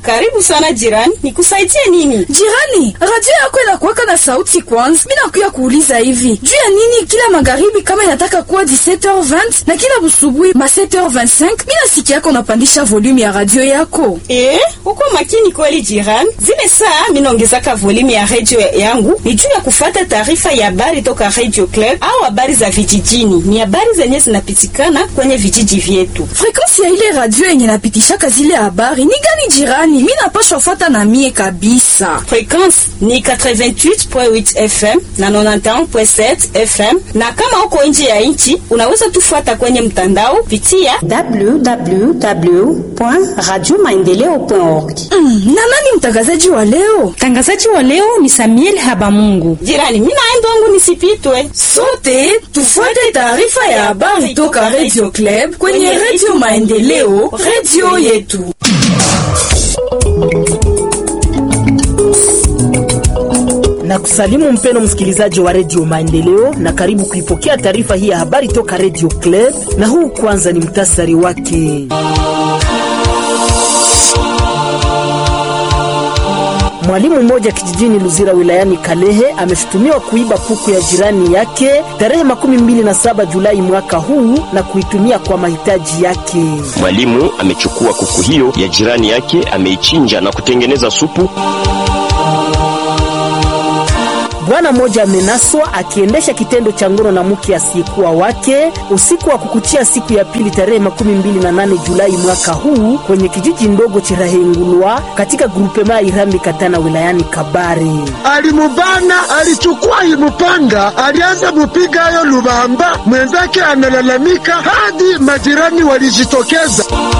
Karibu sana jirani, nikusaidie nini? Jirani, radio yako inakuwaka na sauti kwanza. Mimi nakuya kuuliza hivi, juu ya nini kila magharibi kama inataka kuwa 17h20 na kila busubuhi ma 7h25 mimi nasikia yako unapandisha volume ya radio yako? Eh, uko makini kweli jirani. Zile saa mimi naongezaka volume ya radio yangu ni juu ya kufuata taarifa ya habari toka Radio Club au habari za vijijini. Ni habari zenye zinapitikana kwenye vijiji vyetu. Frequency ya ile radio yenye napitishaka zile habari ni gani jirani? Mimi napashwa fuata na mie kabisa. Frequency ni 88.8 FM na 91.7 FM, na kama uko nje ya nchi unaweza tufuata kwenye mtandao pitia www.radiomaendeleo.org. Mm, na nani mtangazaji wa leo? Mtangazaji wa leo ni Samuel Habamungu. jirani. Mimi naenda wangu nisipitwe. Sote tufuate taarifa ya habari toka Radio Club kwenye Radio Maendeleo, radio yetu. na kusalimu mpeno msikilizaji wa redio Maendeleo na karibu kuipokea taarifa hii ya habari toka redio Club, na huu kwanza ni mtasari wake. Mwalimu mmoja kijijini Luzira wilayani Kalehe ameshutumiwa kuiba puku ya jirani yake tarehe makumi mbili na saba Julai mwaka huu na kuitumia kwa mahitaji yake. Mwalimu amechukua kuku hiyo ya jirani yake, ameichinja na kutengeneza supu. Bwana mmoja amenaswa akiendesha kitendo cha ngono na mke asiyekuwa wake usiku wa kukuchia siku ya pili tarehe makumi mbili na nane Julai mwaka huu kwenye kijiji ndogo Chirahengulwa katika grupema Irambi Katana wilayani Kabare. alimubana alichukua imupanga alianza mupiga yo lubamba mwenzake analalamika hadi majirani walijitokeza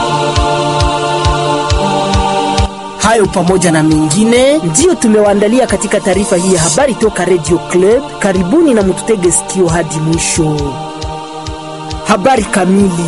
Hayo pamoja na mengine ndiyo tumewaandalia katika taarifa hii ya habari toka Radio Club. Karibuni na mututege sikio hadi mwisho. Habari kamili.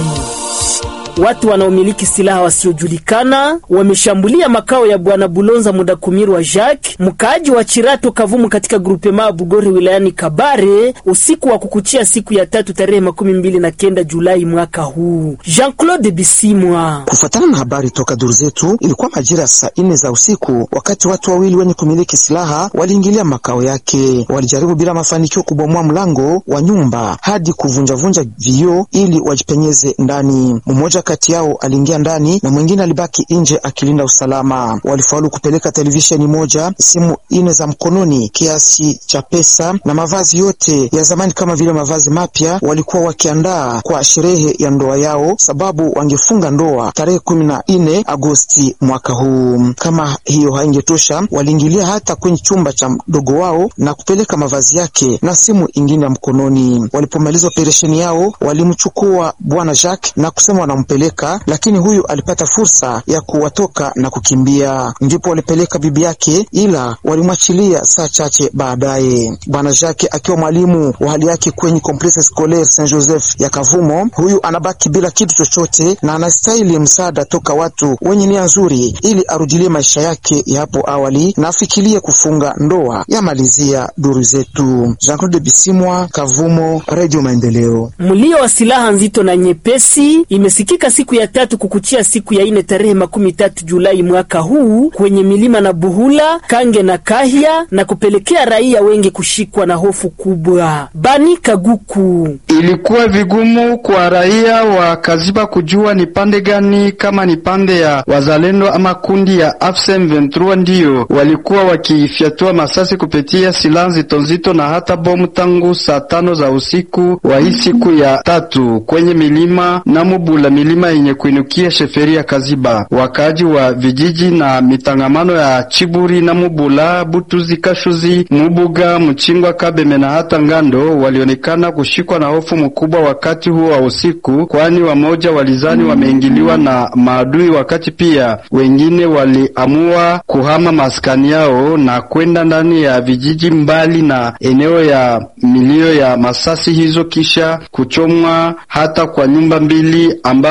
Watu wanaomiliki silaha wasiojulikana wameshambulia makao ya bwana Bulonza Mudakumirwa Jacques, mkaaji wa Chirato Kavumu, katika grupema Bugori wilayani Kabare usiku wa kukuchia siku ya tatu tarehe makumi mbili na kenda Julai mwaka huu. Jean-Claude Bisimwa. Kufuatana na habari toka duru zetu, ilikuwa majira ya saa nne za usiku wakati watu wawili wenye kumiliki silaha waliingilia makao yake. Walijaribu bila mafanikio kubomoa mlango wa nyumba hadi kuvunjavunja vioo ili wajipenyeze ndani. Mmoja kati yao aliingia ndani na mwingine alibaki nje akilinda usalama. Walifaulu kupeleka televisheni moja, simu ine za mkononi, kiasi cha pesa na mavazi yote ya zamani kama vile mavazi mapya. Walikuwa wakiandaa kwa sherehe ya ndoa yao, sababu wangefunga ndoa tarehe kumi na nne Agosti mwaka huu. Kama hiyo haingetosha, waliingilia hata kwenye chumba cha mdogo wao na kupeleka mavazi yake na simu ingine ya mkononi. Walipomaliza operesheni yao, walimchukua bwana Jacques na kusema wanampeleka, lakini huyu alipata fursa ya kuwatoka na kukimbia. Ndipo walipeleka bibi yake, ila walimwachilia saa chache baadaye. Bwana Jacques akiwa mwalimu wa hali yake kwenye Complexe Scolaire Saint Joseph ya Kavumo, huyu anabaki bila kitu chochote na anastahili msaada toka watu wenye nia nzuri ili arudilie maisha yake ya hapo awali na afikirie kufunga ndoa. Yamalizia duru zetu. Jean-Claude Bisimwa, Kavumo, Radio Maendeleo. Mlio wa silaha nzito na nyepesi imesikika siku ya tatu kukuchia siku ya ine tarehe makumi tatu Julai mwaka huu kwenye milima na Buhula, Kange na Kahya na kupelekea raia wengi kushikwa na hofu kubwa. Bani Kaguku. Ilikuwa vigumu kwa raia wa Kaziba kujua ni pande gani, kama ni pande ya wazalendo ama kundi ya AFSM 23 ndiyo walikuwa wakifyatua masasi kupitia silaha nzito nzito na hata bomu tangu saa tano za usiku wa hii siku ya tatu kwenye milima na Mubula, milima yenye kuinukia sheferi ya Kaziba. Wakaaji wa vijiji na mitangamano ya Chiburi na Mubula, Butuzi, Kashuzi, Mubuga, Mchingwa, Kabeme na hata Ngando walionekana kushikwa na hofu mkubwa wakati huo wa usiku, kwani wamoja walizani wameingiliwa na maadui, wakati pia wengine waliamua kuhama maskani yao na kwenda ndani ya vijiji mbali na eneo ya milio ya masasi hizo, kisha kuchomwa hata kwa nyumba mbili ambamo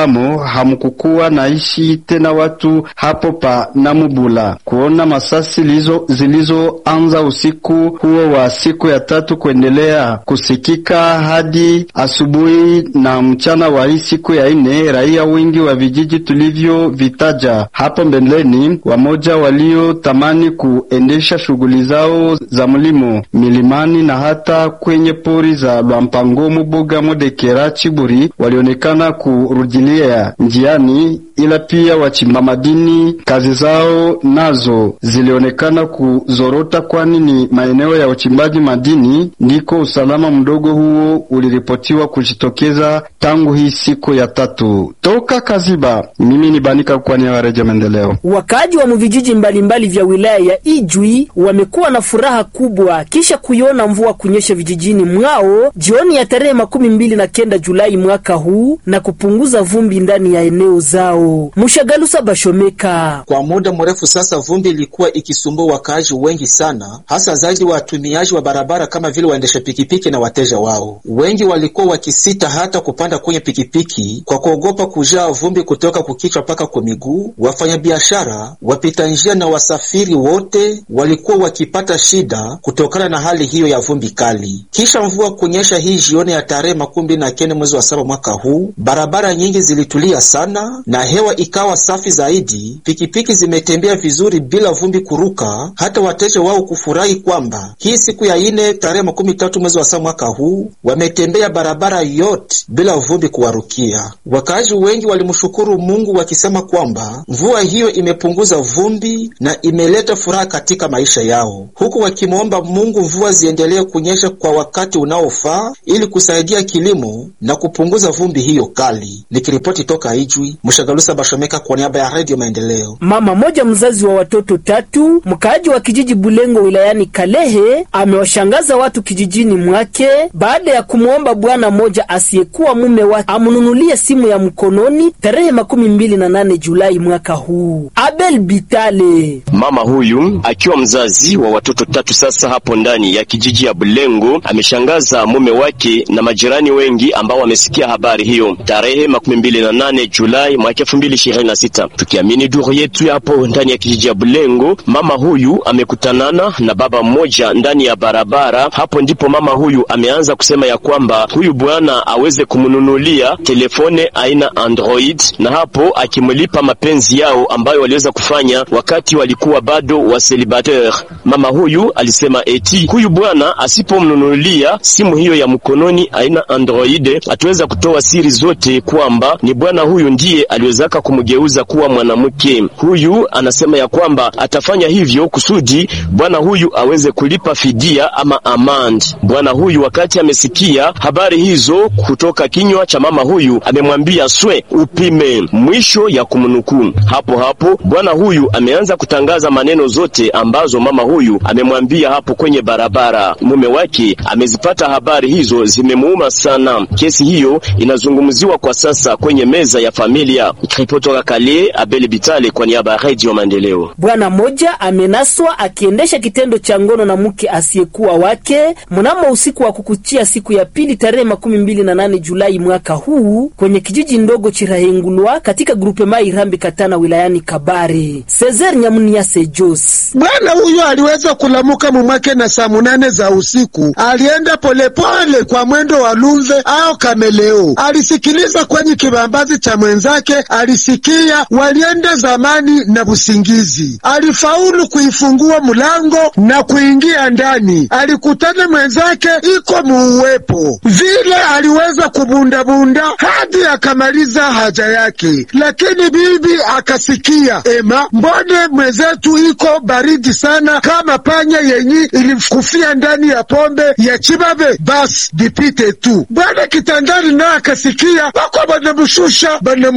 ambamo hamkukuwa naishi tena watu hapo pa Namubula. Kuona masasi zilizoanza usiku huo wa siku ya tatu kuendelea kusikika hadi asubuhi na mchana wa hii siku ya ine, raia wengi wa vijiji tulivyovitaja hapo mbeleni, wamoja waliotamani kuendesha shughuli zao za mlimo milimani na hata kwenye pori za Lwampango, Mubuga, Modekera, Chiburi walionekana kurudilia njiani, ila pia wachimba madini kazi zao nazo zilionekana kuzorota, kwani ni maeneo ya uchimbaji madini ndiko usalama mdogo huo uliripotiwa kujitokeza tangu hii siku ya tatu. Toka Kaziba, mimi ni Banika kwa niaba ya Redio Maendeleo. Wakaaji wa mvijiji mbalimbali vya wilaya ya Ijwi wamekuwa na furaha kubwa kisha kuiona mvua kunyesha vijijini mwao jioni ya tarehe makumi mbili na kenda Julai mwaka huu na kupunguza vumbi ndani ya eneo zao. Mushagalusa Bashomeka. Kwa muda mrefu sasa, vumbi ilikuwa ikisumbua wakaaji wengi sana, hasa zaidi watumiaji wa barabara kama vile waendesha pikipiki na wateja wao. Wengi walikuwa wakisita hata kupanda kwenye pikipiki kwa kuogopa kujaa vumbi kutoka kukichwa mpaka kwa miguu. Wafanyabiashara, wapita njia na wasafiri wote walikuwa wakipata shida kutokana na hali hiyo ya vumbi kali. Kisha mvua kunyesha hii jioni ya tarehe makumi mbili na kenda mwezi wa saba mwaka huu, barabara nyingi zilitulia sana na hewa ikawa safi zaidi. Pikipiki zimetembea vizuri bila vumbi kuruka, hata wateja wao kufurahi kwamba hii siku ya ine tarehe makumi tatu mwezi wa saba mwaka huu wametembea barabara yote bila vumbi kuwarukia. Wakaaji wengi walimshukuru Mungu wakisema kwamba mvua hiyo imepunguza vumbi na imeleta furaha katika maisha yao, huku wakimwomba Mungu mvua ziendelee kunyesha kwa wakati unaofaa ili kusaidia kilimo na kupunguza vumbi hiyo kali. Nikiripoti toka Ijwi, Mshagalusa Bashomeka kwa niaba ya Redio Maendeleo. Mama moja mzazi wa watoto tatu mkaaji wa kijiji Bulengo wilayani Kalehe amewashangaza watu kijijini mwake baada ya kumwomba bwana mmoja asiyekuwa mume wake amnunulie simu ya mkononi tarehe makumi mbili na nane Julai mwaka huu. Abel Bitale, mama huyu akiwa mzazi wa watoto tatu sasa hapo ndani ya kijiji ya Bulengo ameshangaza mume wake na majirani wengi ambao wamesikia habari hiyo tarehe makumi mbili na nane Julai mwaka elfu mbili ishirini na sita. Tukiamini duru yetu hapo ndani ya kijiji ya Bulengo, mama huyu amekutanana na baba mmoja ndani ya barabara. Hapo ndipo mama huyu ameanza kusema ya kwamba huyu bwana aweze kumnunulia telefone aina Android, na hapo akimlipa mapenzi yao ambayo waliweza kufanya wakati walikuwa bado wa celibateur. Mama huyu alisema eti huyu bwana asipomnunulia simu hiyo ya mkononi aina Android atuweza kutoa siri zote kwamba ni bwana huyu ndiye aliwezaka kumgeuza kuwa mwanamke. Huyu anasema ya kwamba atafanya hivyo kusudi bwana huyu aweze kulipa fidia ama amand. Bwana huyu wakati amesikia habari hizo kutoka kinywa cha mama huyu, amemwambia swe upime, mwisho ya kumnukuu. Hapo hapo bwana huyu ameanza kutangaza maneno zote ambazo mama huyu amemwambia hapo kwenye barabara. Mume wake amezipata habari hizo, zimemuuma sana. Kesi hiyo inazungumziwa kwa sasa kwenye meza ya familia. Kutoka Kale, Abel Bitale kwa niaba ya Radio Maendeleo. Bwana mmoja amenaswa akiendesha kitendo cha ngono na mke asiyekuwa wake mnamo usiku wa kukuchia siku ya pili tarehe makumi mbili na nane Julai mwaka huu kwenye kijiji ndogo Chirahengulwa katika grupe mai Rambi Katana wilayani Kabare. Cesar Nyamuniase Jos, bwana huyo aliweza kulamuka mumake na saa munane za usiku, alienda polepole kwa mwendo wa lumve au kameleo. Alisikiliza kwenye kibambazi cha mwenzake, alisikia walienda zamani na busingizi. Alifaulu kuifungua mulango na kuingia ndani, alikutana mwenzake iko muuwepo vile, aliweza kubundabunda hadi akamaliza haja yake, lakini bibi akasikia, ema, mbone mwenzetu iko baridi sana kama panya yenyi ilikufia ndani ya pombe ya chibabe, basi dipite tu. Bwana kitandani naye akasikia wako banamshusha banamupandisha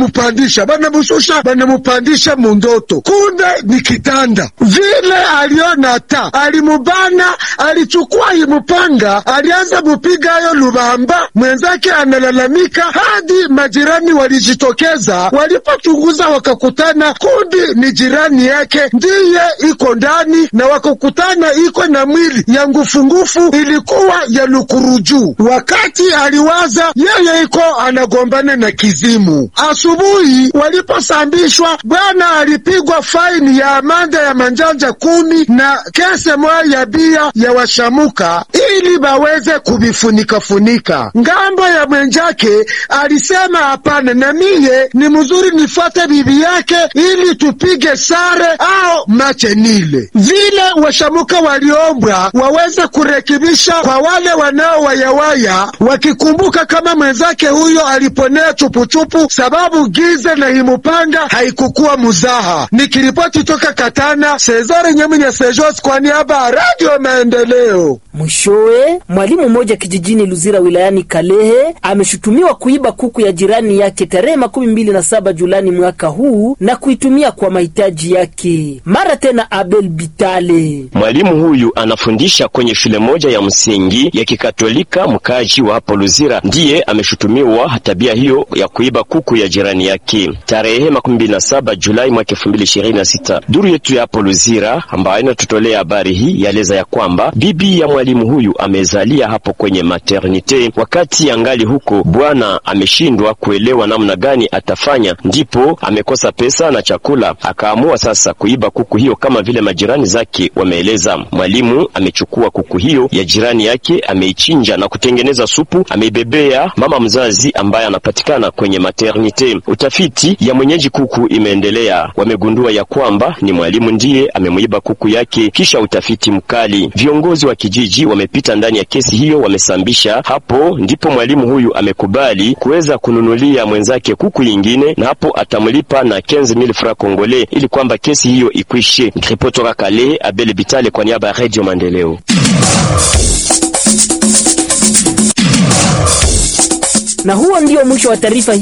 banamushusha banamushusha banamupandisha mundoto, kumbe ni kitanda vile. Aliona ta alimubana, alichukua imupanga, alianza mupiga ayo lubamba. Mwenzake analalamika hadi majirani walijitokeza. Walipochunguza wakakutana kundi ni jirani yake ndiye iko ndani, na wakakutana iko na mwili ya ngufungufu ilikuwa ya lukuruju. Wakati aliwaza yeye iko anagombana na kizimu. Asubuhi waliposambishwa, bwana alipigwa faini ya amanda ya manjanja kumi na kese moya ya bia ya washamuka ili baweze kubifunikafunika. Ngambo ya mwenjake alisema hapana, na miye ni mzuri nifate bibi yake ili tupige sare au mache nile. Vile washamuka waliombwa waweze kurekebisha kwa wale wanaowayawaya, wakikumbuka kama mwenzake huyo aliponea chupuchupu sababu giza na himupanga haikukuwa muzaha. Nikiripoti toka Katana, Sezare Nyaminya Sejos kwa niaba ya Radio Maendeleo. Mwishowe, mwalimu mmoja kijijini Luzira wilayani Kalehe ameshutumiwa kuiba kuku ya jirani yake tarehe makumi mbili na saba Julani mwaka huu na kuitumia kwa mahitaji yake. Mara tena Abel Bitale, mwalimu huyu anafundisha kwenye shule moja ya msingi ya Kikatolika mkaji wa hapo Luzira, ndiye ameshutumiwa tabia hiyo ya kuiba kuku ya jirani yake tarehe makumi mbili na saba Julai mwaka elfu mbili ishirini na sita. Duru yetu ya hapo Luzira ambayo inatutolea habari hii yaeleza ya kwamba bibi ya mwalimu huyu amezalia hapo kwenye maternite. Wakati angali huko, bwana ameshindwa kuelewa namna gani atafanya, ndipo amekosa pesa na chakula, akaamua sasa kuiba kuku hiyo kama vile majirani zake wameeleza. Mwalimu amechukua kuku hiyo ya jirani yake, ameichinja na kutengeneza supu, ameibebea mama mzazi ambaye anapatikana kwenye maternite. Utafiti ya mwenyeji kuku imeendelea, wamegundua ya kwamba ni mwalimu ndiye amemwiba kuku yake. Kisha utafiti mkali, viongozi wa kijiji wamepita ndani ya kesi hiyo, wamesambisha. Hapo ndipo mwalimu huyu amekubali kuweza kununulia mwenzake kuku yingine, na hapo atamlipa na 15000 francs congolais ili kwamba kesi hiyo ikwishe. Ripoti toka Kale, Abel Bitale kwa niaba ya Radio Maendeleo. na huo ndio mwisho wa taarifa hii.